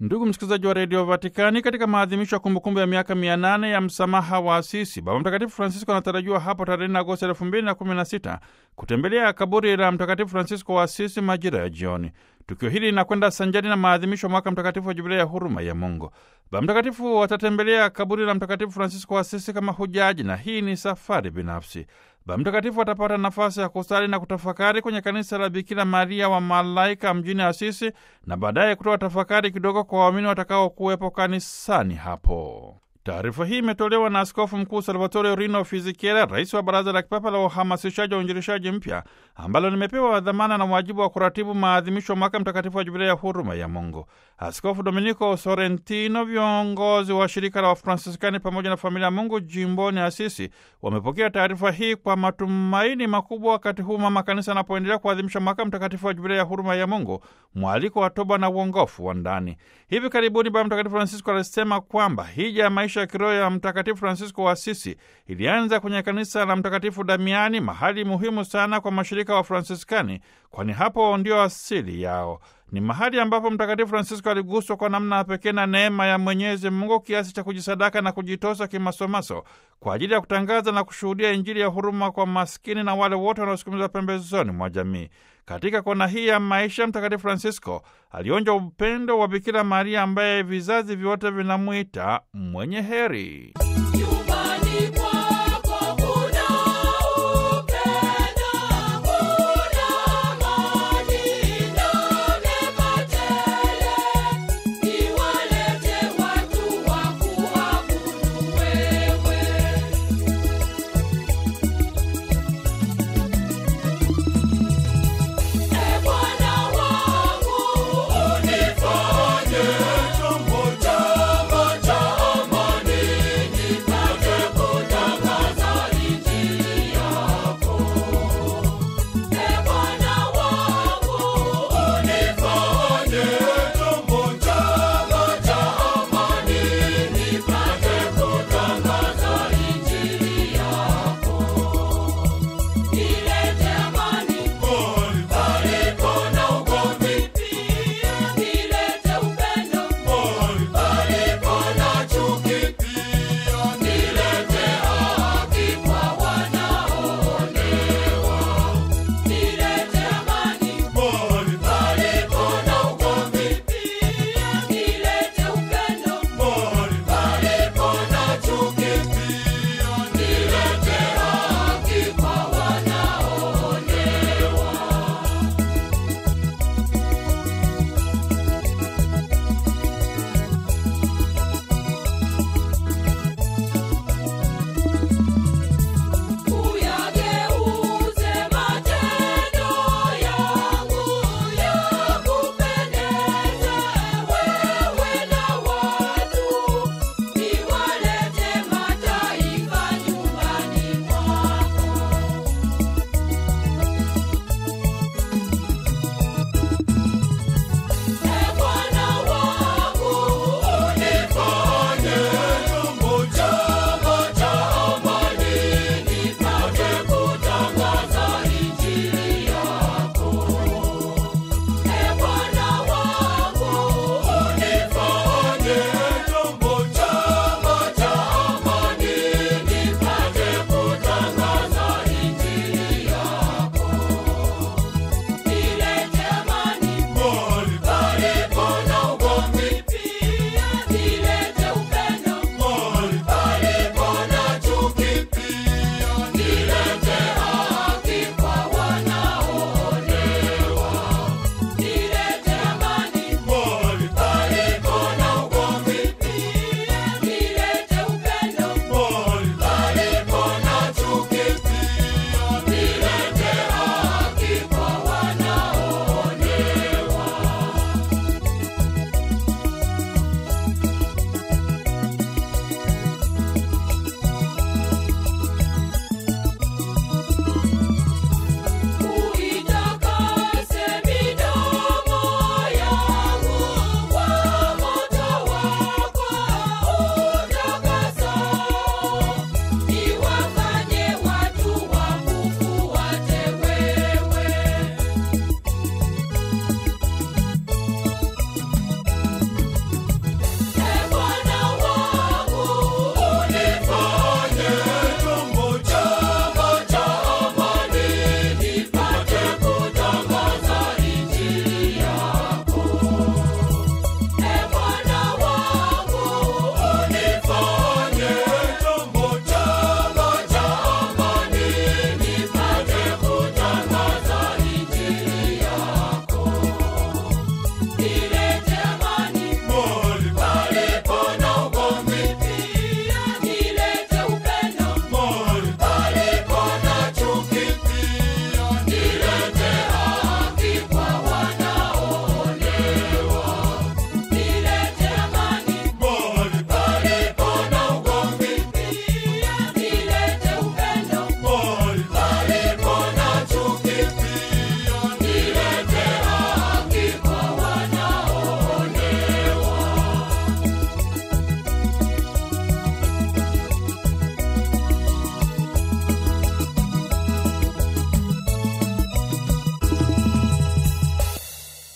Ndugu msikilizaji wa redio Vatikani, katika maadhimisho ya kumbukumbu ya miaka mia nane ya msamaha wa Asisi, Baba Mtakatifu Francisco anatarajiwa hapo tarehe 4 Agosti elfu mbili na kumi na sita kutembelea kaburi la Mtakatifu Francisco wa Asisi majira ya jioni. Tukio hili linakwenda sanjari na maadhimisho ya mwaka mtakatifu wa Jubilei ya huruma ya Mungu. Baba Mtakatifu watatembelea kaburi la Mtakatifu Francisco wa Asisi kama hujaji, na hii ni safari binafsi. Baba Mtakatifu atapata nafasi ya kusali na kutafakari kwenye kanisa la Bikira Maria wa Malaika mjini Asisi, na baadaye kutoa tafakari kidogo kwa waamini watakaokuwepo kanisani hapo. Taarifa hii imetolewa na Askofu Mkuu Salvatore Rino Fisichella, rais wa Baraza la Kipapa la Uhamasishaji wa Uinjilishaji Mpya, ambalo limepewa dhamana na wajibu wa kuratibu maadhimisho mwaka mtakatifu wa Jubilei ya huruma ya Mungu. Askofu Domenico Sorrentino, viongozi wa shirika la Wafransiskani pamoja na familia ya Mungu jimboni Asisi wamepokea taarifa hii kwa matumaini makubwa, wakati huu mama kanisa anapoendelea kuadhimisha mwaka mtakatifu wa Jubilei ya huruma ya Mungu, mwaliko wa toba na uongofu wa ndani. Hivi karibuni Baba Mtakatifu Francisco alisema kwamba hija ya maisha ya kiroho ya Mtakatifu Francisco wa Asisi ilianza kwenye kanisa la Mtakatifu Damiani, mahali muhimu sana kwa mashirika wa Fransiskani, kwani hapo ndio asili yao. Ni mahali ambapo Mtakatifu Francisco aliguswa kwa namna ya pekee na neema ya Mwenyezi Mungu kiasi cha kujisadaka na kujitosa kimasomaso kwa ajili ya kutangaza na kushuhudia Injili ya huruma kwa maskini na wale wote wanaosukumizwa pembezoni mwa jamii. Katika kona hii ya maisha, Mtakatifu Francisco alionja upendo wa Bikira Maria ambaye vizazi vyote vinamwita mwenye heri.